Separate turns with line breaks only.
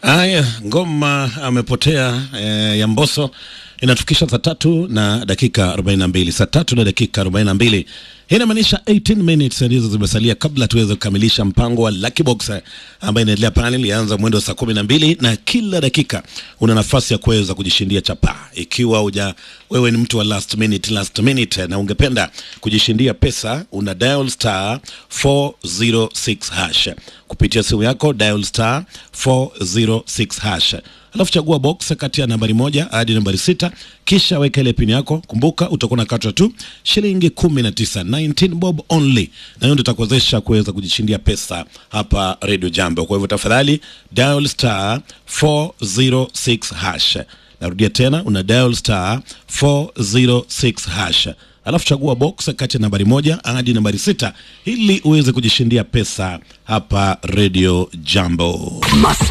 Haya, ngoma amepotea eh, ya Mbosso inatufikisha saa tatu na dakika 42, saa tatu na dakika 42. Hii inamaanisha 18 minutes ndizo zimesalia kabla tuweze kukamilisha mpango wa Lucky Box eh, ambayo inaendelea pale. Ilianza mwendo wa saa kumi na mbili na kila dakika una nafasi ya kuweza kujishindia chapa, ikiwa uja wewe ni mtu wa last minute, last minute na ungependa kujishindia pesa, una dial star 406 hash kupitia simu yako, dial star 406 hash alafu chagua box kati ya nambari moja hadi nambari sita kisha weka ile pini yako. Kumbuka utakuwa na katwa tu shilingi kumi na tisa 19 bob only, na hiyo ndio itakuwezesha kuweza kujishindia pesa hapa Radio Jambo. Kwa hivyo tafadhali dial star 406 hash. Narudia tena, una dial star 406 hash alafu chagua box kati ya nambari moja hadi nambari sita ili uweze kujishindia pesa hapa Radio Jambo.
Must